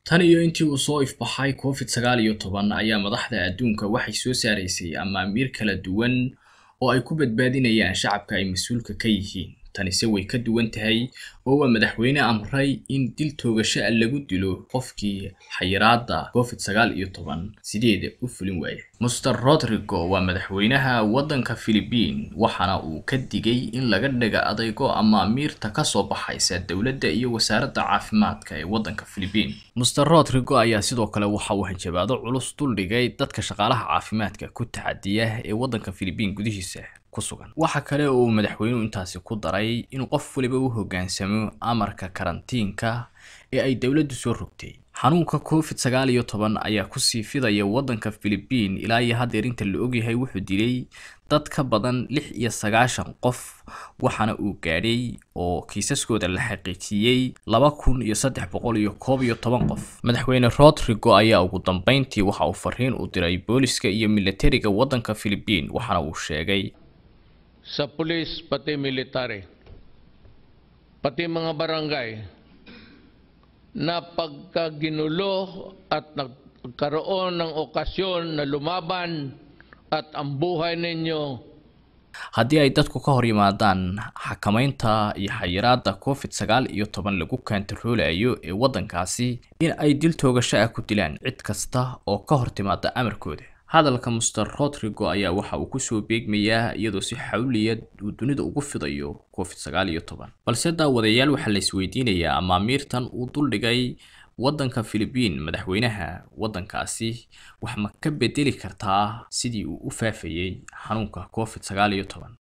tan iyo intii uu soo ifbaxay covid sagaal iyo toban ayaa madaxda adduunka waxay soo saaraysay amaamiir kala duwan oo ay ku badbaadinayaan shacabka ay mas-uulka ka yihiin tanise way ka duwan tahay oo waa madaxweyne amray in dil toogasho a lagu dilo qofkii xayiraada covid sagaal iyo toban sideeda u fulin waaya master rodrigo waa madaxweynaha waddanka philibiin waxaana uu ka digay in laga dhaga adaygo amaamiirta kasoo baxaysa dowladda iyo wasaaradda caafimaadka ee waddanka philibiin master rodrigo ayaa sidoo kale waxa uu hanjabaado culus duldhigay dadka shaqaalaha caafimaadka ku tacadiya ee waddanka philibiin gudihiisa kusugan waxa kale oo uu madaxweynuhu intaasi ku daray inuu qof waliba u hoggaansamo amarka karantiinka ee ay dowladdu soo rogtay xanuunka covid sagaal iyo toban ayaa kusii fidaya waddanka philibiin ilaa iyo haddeer inta la ogyahay wuxuu dilay dad ka badan lix iyo sagaashan qof waxaana uu gaadhay oo kiisaskooda la xaqiijiyey laba kun iyo saddex boqol iyo koob iyo toban qof madaxweyne rodrigo ayaa ugu dambeyntii waxa uu fariin u diray booliska iyo militariga waddanka philibiin waxaana uu sheegay sa pulis pati military, pati mga barangay na pagkaginulo at nagkaroon ng okasyon na lumaban at ang buhay ninyo haddii ay dadku ka hor yimaadaan xakamaynta iyo xayiraada covid sagaal iyo toban lagu kaantaroolayo ee waddankaasi in ay dil toogasho ah ku dilaan cid kasta oo ka hor timaada amarkooda hadalka master rodrigo ayaa waxa uu kusoo beegmayaa iyadoo si xawliyad uu dunida ugu fidayo covid sagaal iyo toban balse daawadayaal waxaa la isweydiinayaa amaamiirtan uu duldhigay waddanka philibiin madaxweynaha waddankaasi wax ma ka bedeli kartaa sidii uu u faafayey xanuunka covid sagaal iyo toban